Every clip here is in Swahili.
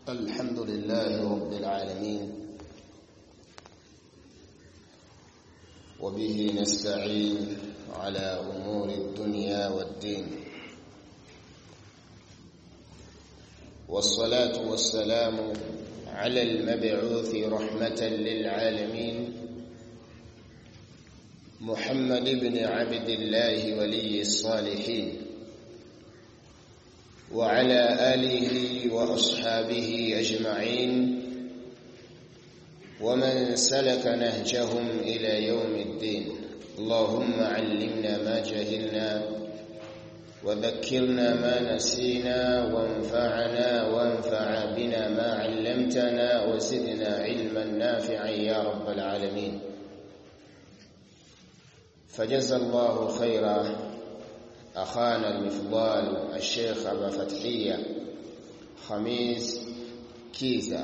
الحمد لله رب العالمين وبه نستعين على أمور الدنيا والدين والصلاة والسلام على المبعوث رحمة للعالمين محمد بن عبد الله ولي الصالحين وعلى آله وأصحابه أجمعين ومن سلك نهجهم إلى يوم الدين اللهم علمنا ما جهلنا وذكرنا ما نسينا وانفعنا وانفع بنا ما علمتنا وزدنا علما نافعا يا رب العالمين فجزى الله خيرا أخانا المفضال الشيخ أبا فتحية خميس كيزة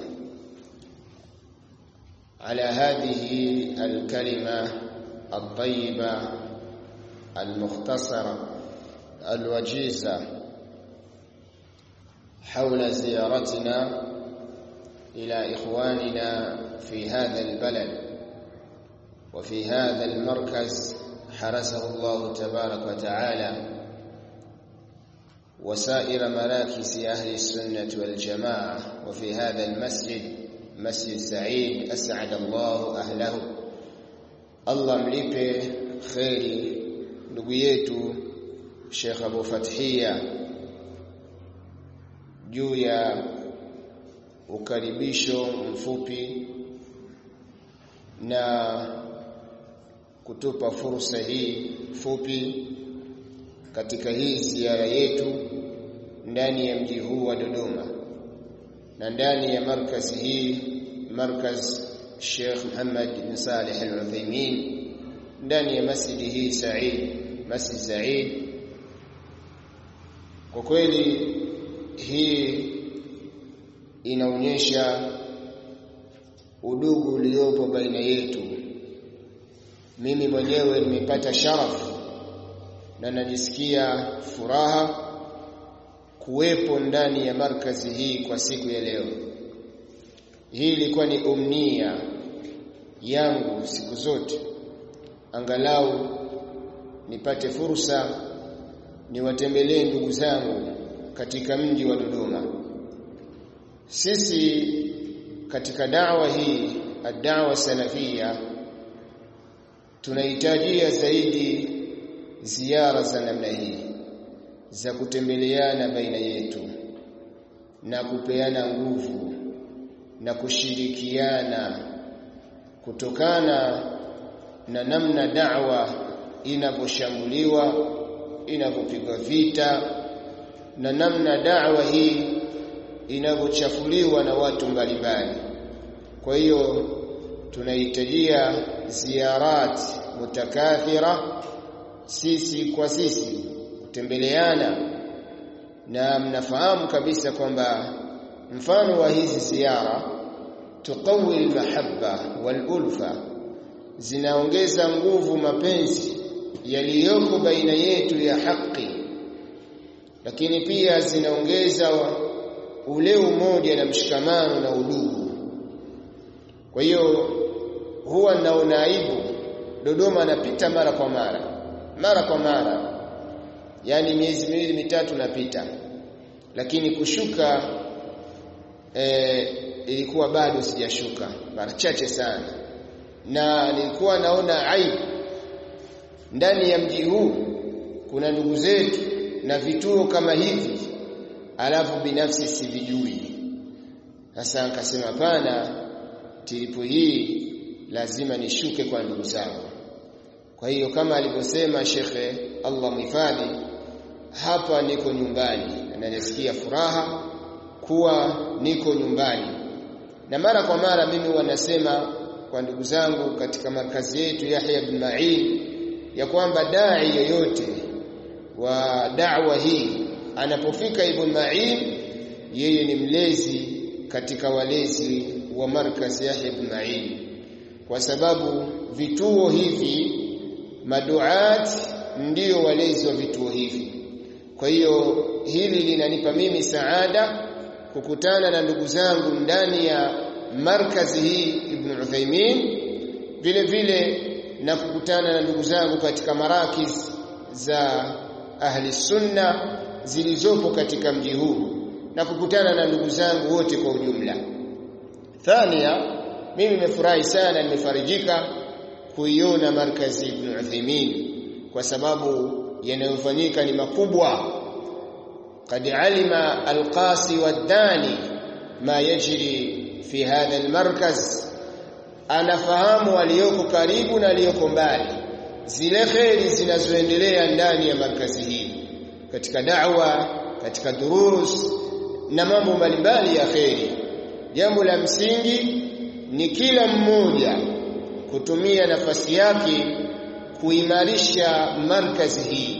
على هذه الكلمة الطيبة المختصرة الوجيزة حول زيارتنا إلى إخواننا في هذا البلد وفي هذا المركز حرسه الله تبارك وتعالى وسائر مراكز أهل السنة والجماعة وفي هذا المسجد مسجد سعيد أسعد الله أهله الله mlipe kheri ndugu yetu Sheikh Abu Fathia juu ya ukaribisho mfupi na kutupa fursa hii fupi katika hii ziara yetu ndani ya mji huu wa Dodoma na ndani ya markazi hii markaz Sheikh Muhammad bin Salih Al-Uthaymeen ndani ya masjidi hii Said Masjid Said kwa kweli hii inaonyesha udugu uliopo baina yetu mimi mwenyewe nimepata sharafu na najisikia furaha kuwepo ndani ya markazi hii kwa siku ya leo hii ilikuwa ni umnia yangu siku zote angalau nipate fursa niwatembelee ndugu zangu katika mji wa Dodoma sisi katika dawa hii ad-da'wa salafia tunahitajia zaidi ziara za namna hii za kutembeleana baina yetu na kupeana nguvu na kushirikiana kutokana na namna da'wa inavyoshambuliwa inavyopigwa vita na namna da'wa hii inavyochafuliwa na watu mbalimbali kwa hiyo tunahitajia ziarat mutakathira sisi kwa sisi kutembeleana na mnafahamu kabisa kwamba mfano wa hizi ziara tuqawi almahabba walulfa zinaongeza nguvu mapenzi yaliyoko baina yetu ya haki lakini pia zinaongeza ule umoja na mshikamano na udugu kwa hiyo huwa naona aibu Dodoma anapita mara kwa mara mara kwa mara yani miezi miwili mitatu napita lakini kushuka e, ilikuwa bado sijashuka mara chache sana na nilikuwa naona aibu ndani ya mji huu kuna ndugu zetu na vituo kama hivi alafu binafsi sivijui sasa nikasema pana tilipo hii lazima nishuke kwa ndugu zangu kwa hiyo kama alivyosema shekhe Allah mhifadhi hapa niko nyumbani na nasikia furaha kuwa niko nyumbani na mara kwa mara mimi wanasema kwa ndugu zangu katika markazi yetu Yahya bin Ma'in ya kwamba dai yoyote wa da'wa hii anapofika Ibn Ma'in yeye ni mlezi katika walezi wa markazi Yahya bin Ma'in kwa sababu vituo hivi maduat ndiyo walezi wa vituo hivi kwa hiyo hili linanipa mimi saada kukutana na ndugu zangu ndani ya markazi hii Ibn Uthaymeen vile vile na kukutana na ndugu zangu katika marakiz za ahli sunna zilizopo katika mji huu na kukutana na ndugu zangu wote kwa ujumla thania mimi nimefurahi sana nimefarijika kuiona markazi Ibn Uthaymeen kwa sababu yanayofanyika ni makubwa قد علم القاسي والداني ما يجري في هذا المركز anafahamu aliyoko karibu na aliyoko mbali zile kheri zinazoendelea ndani ya markazi hii katika da'wa katika durus na mambo mbalimbali ya kheri jambo la msingi ni kila mmoja kutumia nafasi yake kuimarisha markazi hii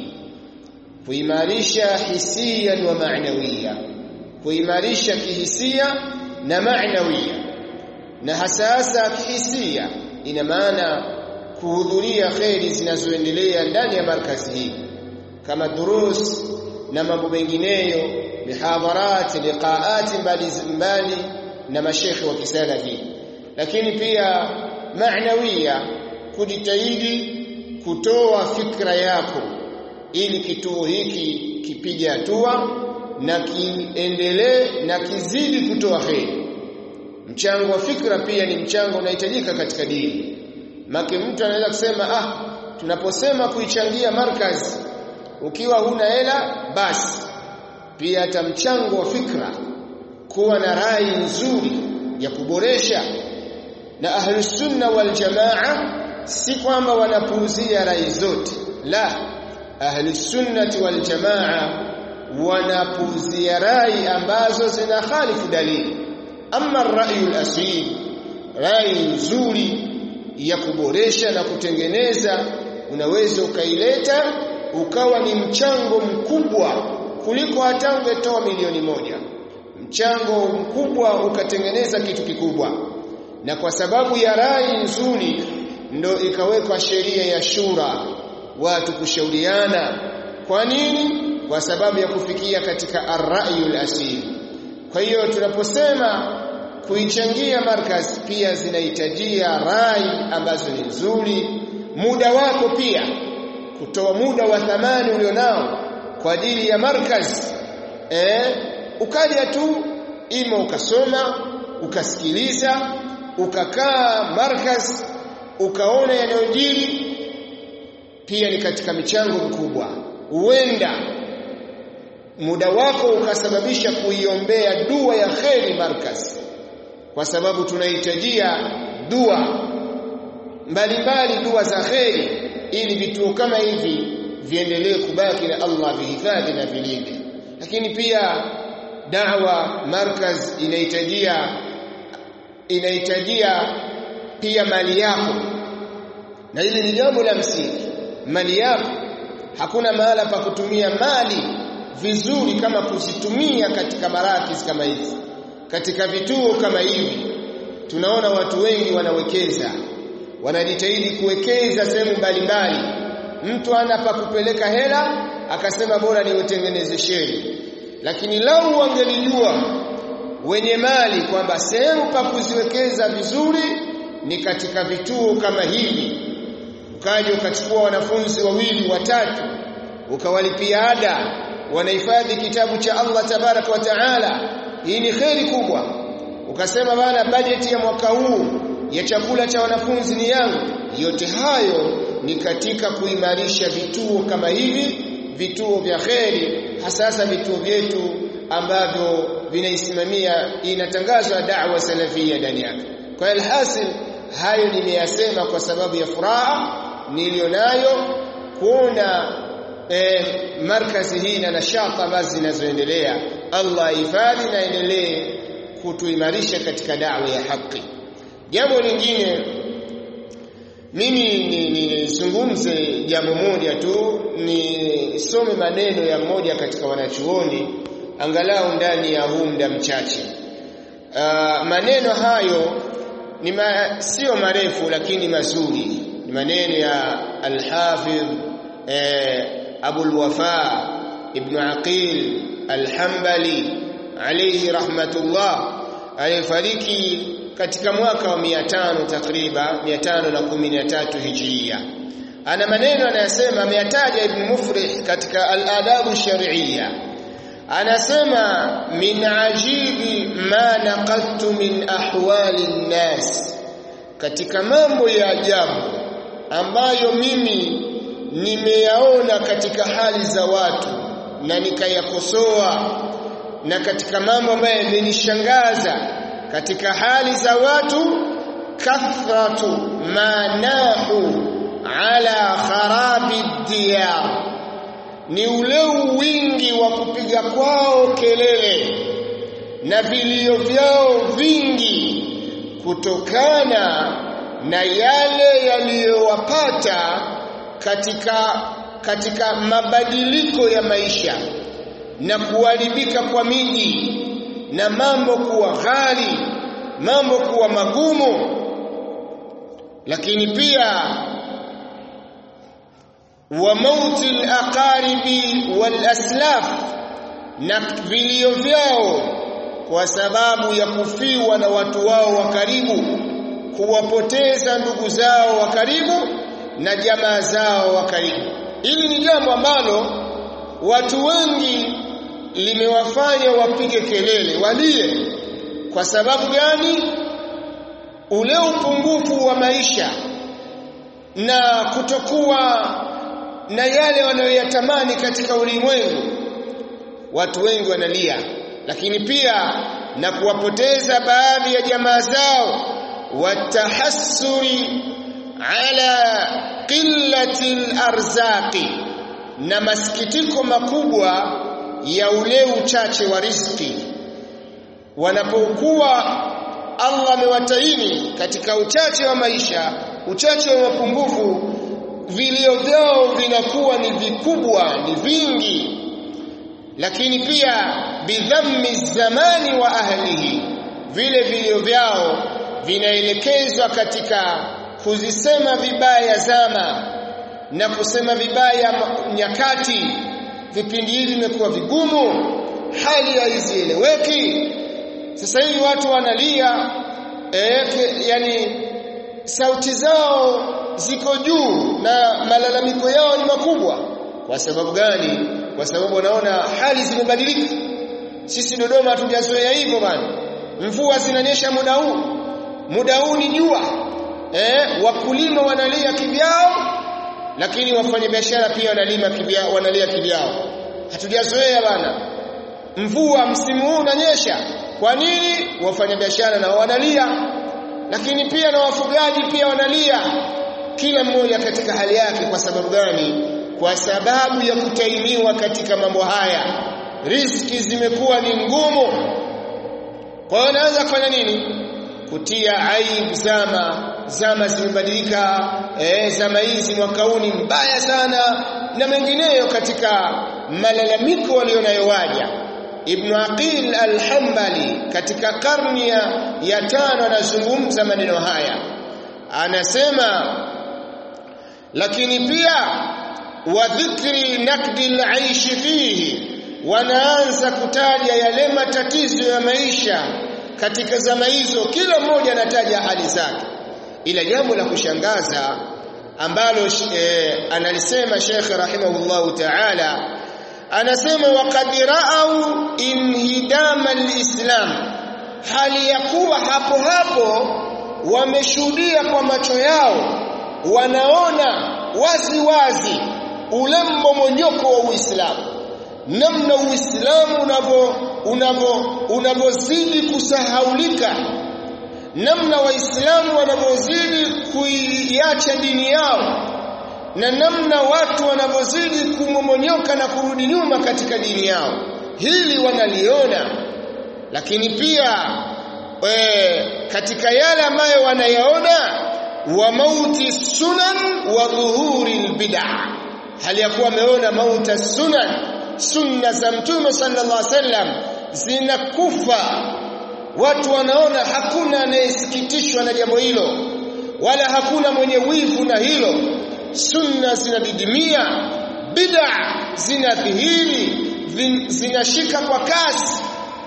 kuimarisha hisia wa maanawia kuimarisha kihisia na maanawia na hasa hasa kihisia ina maana kuhudhuria kheri zinazoendelea ndani ya markazi hii kama durus na mambo mengineyo mihadharat liqaat mbali na mashekhi wa kisalafi lakini pia maanawia kujitahidi kutoa fikra yako ili kituo hiki kipige hatua na kiendelee na kizidi kutoa heri mchango wa fikra pia ni mchango unahitajika katika dini make mtu anaweza kusema ah tunaposema kuichangia markaz ukiwa huna hela basi pia hata mchango wa fikra kuwa na rai nzuri ya kuboresha na ahlus sunna wal jamaa si kwamba wanapuuzia rai zote la ahlus sunnati wal jamaa wanapuuzia rai ambazo zina khalifu dalili ama rayu asil rai nzuri ya kuboresha na kutengeneza unaweza ukaileta ukawa ni mchango mkubwa kuliko hata ungetoa milioni moja mchango mkubwa ukatengeneza kitu kikubwa na kwa sababu ya rai nzuri ndo ikawekwa sheria ya shura watu kushauriana kwa nini kwa sababu ya kufikia katika ar-ra'yul asil kwa hiyo tunaposema kuichangia markaz pia zinahitajia rai ambazo ni nzuri muda wako pia kutoa muda wa thamani ulionao kwa ajili ya markaz eh ukaja tu ima ukasoma ukasikiliza ukakaa markaz ukaona yanayojiri pia ni katika michango mikubwa huenda muda wako ukasababisha kuiombea dua ya kheri markaz kwa sababu tunahitajia dua mbalimbali dua za kheri ili vituo kama hivi viendelee kubaki na Allah vihifadhi na vilinde lakini pia dawa markaz inahitajia inahitajia pia mali yako na hili ni jambo la msingi mali yako hakuna mahala pa kutumia mali vizuri kama kuzitumia katika marakis kama hizi katika vituo kama hivi tunaona watu wengi wanawekeza wanajitahidi kuwekeza sehemu mbalimbali mtu ana pa kupeleka hela akasema bora niutengeneze sheri lakini lau wangelijua wenye mali kwamba sehemu pa kuziwekeza vizuri ni katika vituo kama hivi ukaja ukachukua wanafunzi wawili watatu ukawalipia ada wanahifadhi kitabu cha Allah tabaraka wa taala hii ni kheri kubwa ukasema bana bajeti ya mwaka huu ya chakula cha wanafunzi ni yangu yote hayo ni katika kuimarisha vituo kama hivi vituo vya kheri hasasa vituo vyetu ambavyo vinaisimamia inatangazwa da'wa salafia ndani yake kwa alhasil hayo nimeyasema kwa sababu ya furaha nilionayo kuona eh, markazi hii na nashata ambazo zinazoendelea Allah hifadhi na endelee kutuimarisha katika da'wa ya haki jambo lingine mimi nizungumze ni, ni jambo moja tu nisome maneno ya mmoja katika wanachuoni angalau ndani ya huu muda mchache uh, maneno hayo ni ma, sio marefu lakini mazuri ni maneno ya al-Hafidh eh, Abu al-Wafa Ibn Aqil al-Hanbali alayhi rahmatullah alifariki katika mwaka wa 500 takriban 513 hijria ana maneno anayasema ameyataja ibn mufrih katika al-adabu shar'iyya anasema min ajibi ma naqadtu min ahwali nnas katika mambo ya ajabu ambayo mimi nimeyaona katika hali za watu na nikayakosoa na katika mambo ambayo yamenishangaza katika hali za watu kathratu manahu ala kharabi diyar ni ule wingi wa kupiga kwao kelele na vilio vyao vingi kutokana na yale yaliyowapata katika katika mabadiliko ya maisha na kuharibika kwa miji na mambo kuwa ghali mambo kuwa magumu lakini pia wa mauti al-aqaribi wal-aslaf na vilio vyao kwa sababu ya kufiwa na watu wao wa karibu kuwapoteza ndugu zao wa karibu na jamaa zao wa karibu hili ni jambo ambalo watu wengi limewafanya wapige kelele walie kwa sababu gani ule upungufu wa maisha na kutokuwa na yale wanayoyatamani katika ulimwengu watu wengi wanalia lakini pia na kuwapoteza baadhi ya jamaa zao watahassuri ala qillati alarzaqi na masikitiko makubwa ya ule uchache wa riziki wanapokuwa Allah amewataini katika uchache wa maisha uchache wa mapungufu vilio vyao vinakuwa ni vikubwa ni vingi lakini pia bidhammi zamani wa ahlihi vile vilio vyao vinaelekezwa katika kuzisema vibaya zama na kusema vibaya nyakati vipindi hivi vimekuwa vigumu hali haizieleweki sasa hivi watu wanalia eh, yani sauti zao ziko juu na malalamiko yao ni makubwa kwa sababu gani kwa sababu wanaona hali zimebadilika sisi Dodoma hatujazoea hivyo bana mvua zinanyesha muda huu muda huu ni jua eh wakulima wanalia kivyao lakini wafanyabiashara pia wanalima kivyao wanalia kivyao hatujazoea bana mvua msimu huu unanyesha kwa nini wafanyabiashara nao wanalia lakini pia na wafugaji pia wanalia kila mmoja katika hali yake kwa sababu gani kwa sababu ya kutainiwa katika mambo haya riski zimekuwa ni ngumu kwa hiyo naanza kufanya nini kutia aibu zama zama zimebadilika eh, zama hizi mwaka huu ni mbaya sana na mengineyo katika malalamiko walionayowaja Ibn Aqil al-Hanbali katika karni ya, ya tano anazungumza maneno haya anasema lakini pia wa dhikri nakdi al-aish fihi wanaanza kutaja yale matatizo ya maisha katika zama hizo kila mmoja anataja hali zake ila jambo la kushangaza ambalo e, analisema Sheikh rahimahullahu ta'ala anasema waqad ra'au inhidama alislam hali ya kuwa hapo hapo wameshuhudia kwa macho yao wanaona wazi wazi ule mmomonyoko wa Uislamu namna Uislamu unavyo unavyo unavyozidi kusahaulika namna waislamu wanavyozidi kuiacha dini yao na namna watu wanavyozidi kumomonyoka na kurudi nyuma katika dini yao hili wanaliona lakini pia e, katika yale ambayo wanayaona wa mauti sunan wa dhuhuri albid'a hali ya kuwa wameona mauta sunan sunna za mtume sallallahu alaihi wasallam zinakufa watu wanaona hakuna anayesikitishwa na jambo hilo wala hakuna mwenye wivu na hilo sunna zinadidimia bid'a zinadhihiri zinashika kwa kasi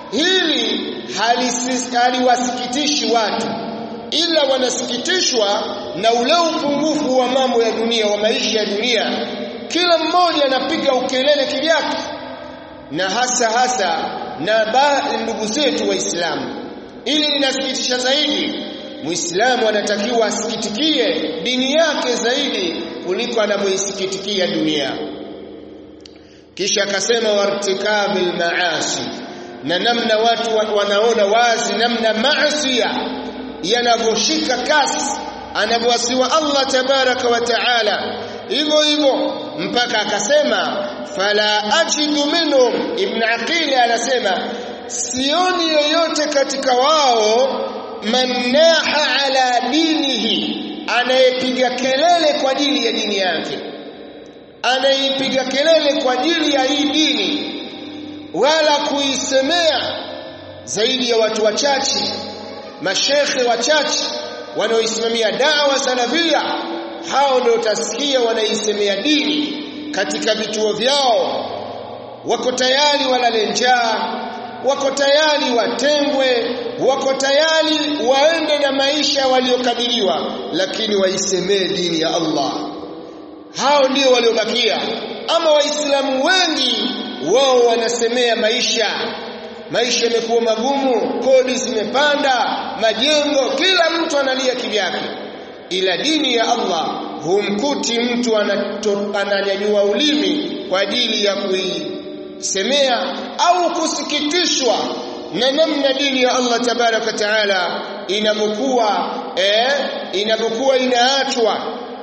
hili haliwasikitishi watu ila wanasikitishwa na ule upungufu wa mambo ya dunia wa maisha ya dunia kila mmoja anapiga ukelele kivyake na hasa hasa na ndugu zetu waislamu ili linasikitisha zaidi muislamu anatakiwa asikitikie dini yake zaidi kuliko anavyoisikitikia dunia kisha akasema wartikabil maasi na namna watu wanaona wazi namna maasi yanavyoshika kasi anavyowasiwa Allah tabaraka wa taala hivyo hivyo mpaka akasema fala ajidu minhum ibn aqili anasema sioni yoyote katika wao mannaha ala dinihi anayepiga kelele kwa ajili ya dini yake anaipiga kelele kwa ajili ya hii dini wala kuisemea zaidi ya watu wachache mashekhe wachache wanaoisimamia dawa salafia hao ndio utasikia wanaisemea dini katika vituo vyao wako tayari walale njaa wako tayari watengwe wako tayari waende na maisha waliokabiliwa lakini waisemee dini ya Allah hao ndio waliobakia ama waislamu wengi wao wanasemea maisha maisha yamekuwa magumu kodi zimepanda majengo kila mtu analia kivyake ila dini ya Allah humkuti mtu ananyanyua ulimi kwa ajili ya kuisemea au kusikitishwa na namna dini ya Allah tabaraka taala inapokuwa eh, inapokuwa inaachwa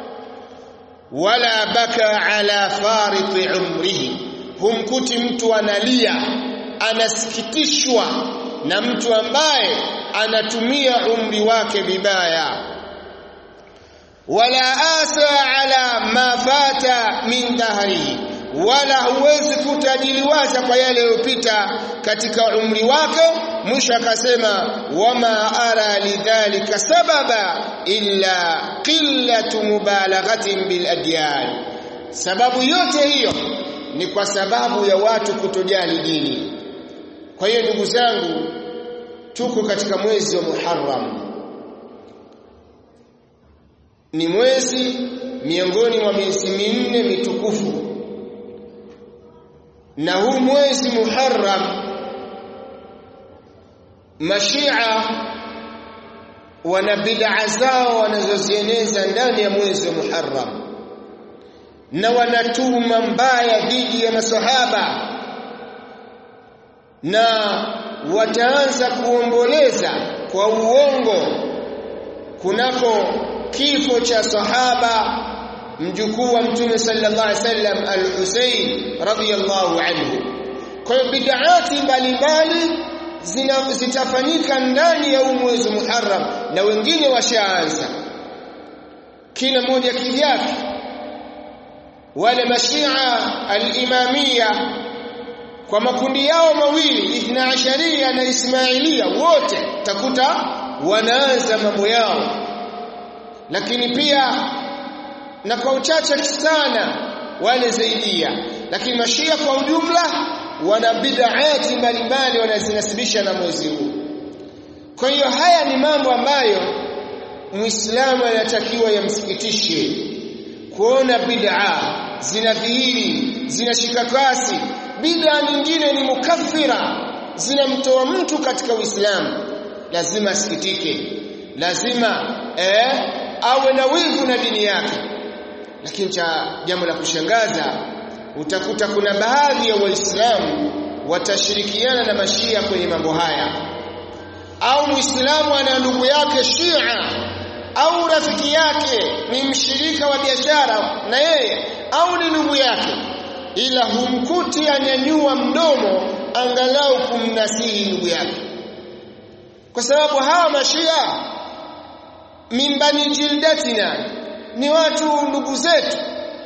wala baka ala fariti umrihi humkuti mtu analia anasikitishwa na mtu ambaye anatumia umri wake vibaya wala asa ala ma fata min dahrihi wala huwezi kutajiliwaza kwa yale yaliyopita katika umri wake mwisho akasema wama ara lidhalika sababa illa qillatu mubalaghatin bil adyan sababu yote hiyo ni kwa sababu ya watu kutojali dini kwa hiyo ndugu zangu tuko katika mwezi wa Muharram ni mwezi miongoni mwa miezi minne mitukufu na huu mwezi Muharram mashia wana bid'a zao wanazozieneza ndani ya mwezi wa Muharram na wanatuma mbaya dhidi ya masahaba na wataanza kuomboleza kwa uongo kunako kifo cha sahaba mjukuu wa mtume sallallahu alaihi wasallam al-Husayn radhiyallahu anhu kwa hiyo bid'ati mbalimbali zitafanyika ndani ya mwezi Muharram na wengine washaanza kila mmoja kivyake wale mashia al-imamia kwa makundi yao mawili ithna asharia na ismailia wote takuta wanaanza mambo yao lakini pia na kwa uchache sana wale zaidia lakini mashia kwa ujumla wana bid'ati mbalimbali wanazinasibisha na mwezi huu kwa hiyo haya ni mambo ambayo muislamu anatakiwa yamsikitishe kuona bid'a zinadhihiri zinashika kasi bid'a nyingine ni mukaffira zinamtoa mtu katika uislamu lazima asikitike lazima eh, awe na wivu na dini yake lakini cha jambo la kushangaza utakuta kuna baadhi ya waislamu watashirikiana na mashia kwenye mambo haya au muislamu ana ndugu yake shia au rafiki yake ni mshirika wa biashara na yeye au ni ndugu yake ila humkuti anyanyua mdomo angalau kumnasihi ndugu yake kwa sababu hawa mashia mimbani jildatina ni watu ndugu zetu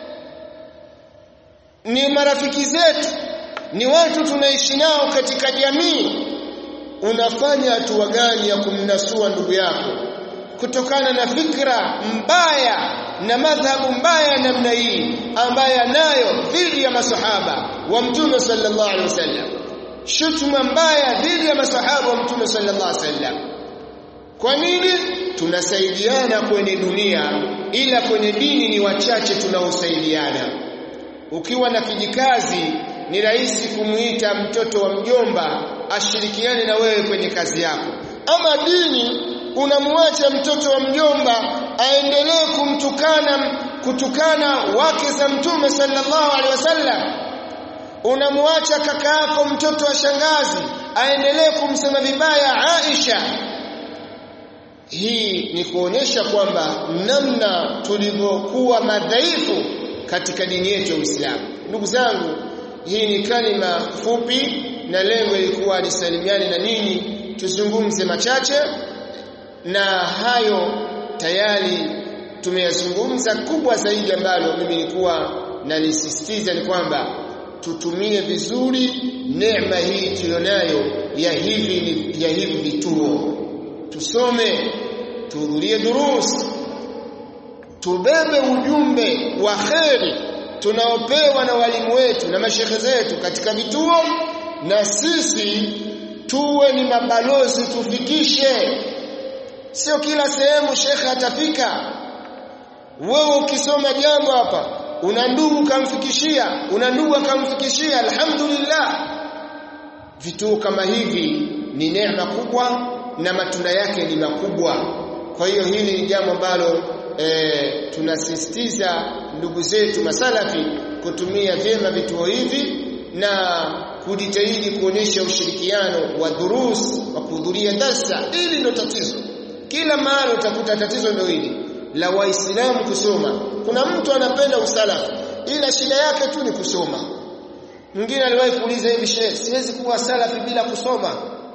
ni marafiki zetu ni watu tunaishi nao katika jamii unafanya hatua gani ya kumnasua ndugu yako kutokana na fikra mbaya na madhhabu mbaya namna hii ambaye anayo dhidi ya masahaba wa mtume sallallahu alaihi wasallam shutuma mbaya dhidi ya masahaba wa mtume sallallahu alaihi wasallam kwa nini tunasaidiana kwenye dunia ila kwenye dini ni wachache tunaosaidiana ukiwa na kijikazi ni rahisi kumuita mtoto wa mjomba ashirikiane na wewe kwenye kazi yako ama dini unamwacha mtoto wa mjomba aendelee kumtukana kutukana wake za mtume sallallahu alaihi wasallam unamwacha kaka yako mtoto wa shangazi aendelee kumsema vibaya Aisha hii ni kuonyesha kwamba namna tulivyokuwa madhaifu katika dini yetu ya Uislamu ndugu zangu hii ni kalima fupi na lengo ilikuwa lisalimiane na nini tuzungumze machache na hayo tayari tumeyazungumza kubwa zaidi ambalo mimi nilikuwa nalisisitiza ni kwamba tutumie vizuri neema hii tulionayo ya hivi ya hivi vituo tusome tuhudhurie durus tubebe ujumbe wa kheri tunaopewa na walimu wetu na mashekhe zetu katika vituo na sisi tuwe ni mabalozi tufikishe sio kila sehemu shekhe atafika wewe ukisoma jambo hapa una ndugu kamfikishia una ndugu akamfikishia alhamdulillah vituo kama hivi ni neema kubwa na matunda yake ni makubwa kwa hiyo hili ni jambo ambalo e, tunasisitiza ndugu zetu masalafi kutumia vyema vituo hivi na kujitahidi kuonyesha ushirikiano wa durus wa kuhudhuria darsa ili ndio tatizo kila mahali utakuta tatizo ndio hili la waislamu kusoma kuna mtu anapenda usalafi ila shida yake tu ni kusoma mwingine aliwahi kuuliza hivi shehe siwezi kuwa salafi bila kusoma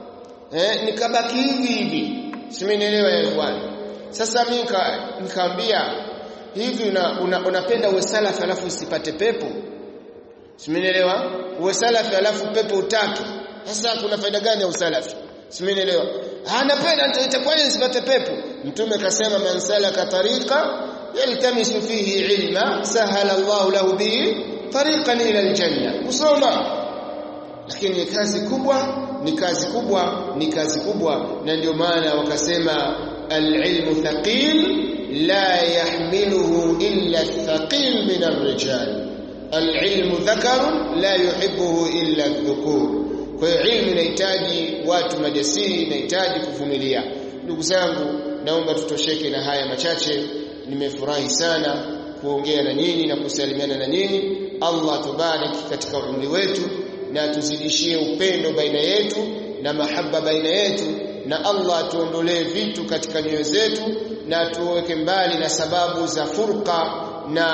eh nikabaki hivi hivi simenielewa yeye bwana sasa mimi nikamwambia hivi una, una, unapenda uwe salafi alafu usipate pepo simenielewa uwe salafi alafu pepo utatu sasa kuna faida gani ya usalafi simenielewa anapenda itakuwa nisipate pepo mtume kasema man salaka tariqa yaltamisu fihi ilma sahala Allahu lahu bihi tariqan ila aljanna kusoma lakini ni kazi kubwa ni kazi kubwa ni kazi kubwa na ndio maana wakasema alilmu thaqil la yahmiluhu illa thaqil min arrijal alilmu dhakarun la yuhibbuhu illa dhukur kwa hiyo ilmu inahitaji watu majasiri inahitaji kuvumilia ndugu zangu naomba tutosheke na haya machache nimefurahi sana kuongea na nyinyi na kusalimiana na nyinyi Allah tubariki katika umri wetu na tuzidishie upendo baina yetu na mahaba baina yetu na Allah tuondolee vitu katika nyoyo zetu na tuweke mbali na sababu za furqa na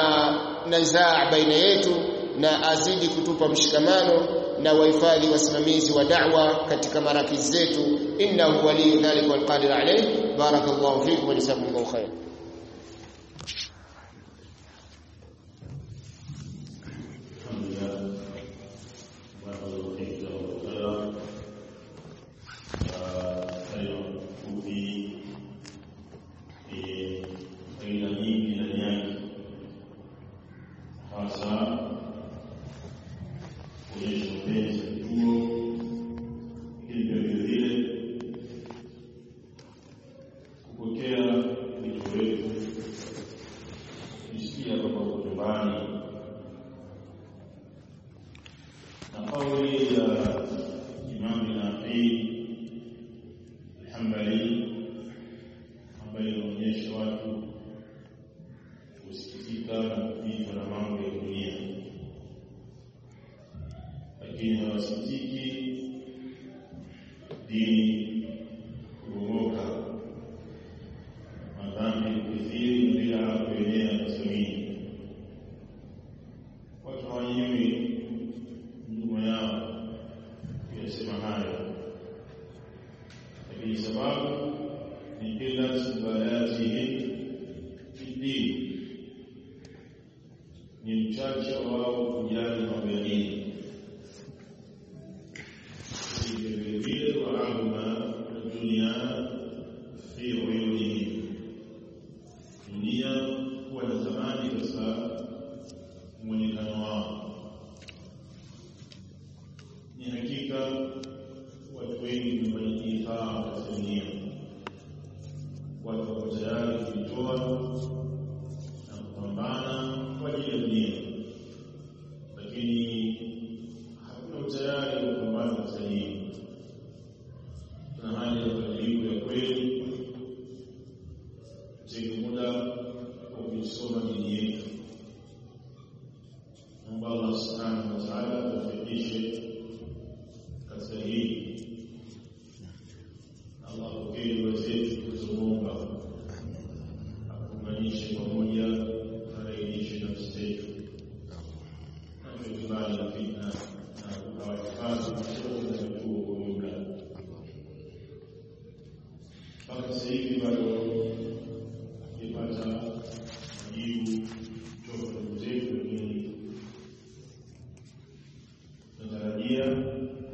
nizaa baina yetu na azidi kutupa mshikamano na wahifadhi wasimamizi wa da'wa katika marakizi zetu innahu waliyu dhalika walqadir alayh barakallahu fikum wa jazakumullahu khair ni hakika tulitoa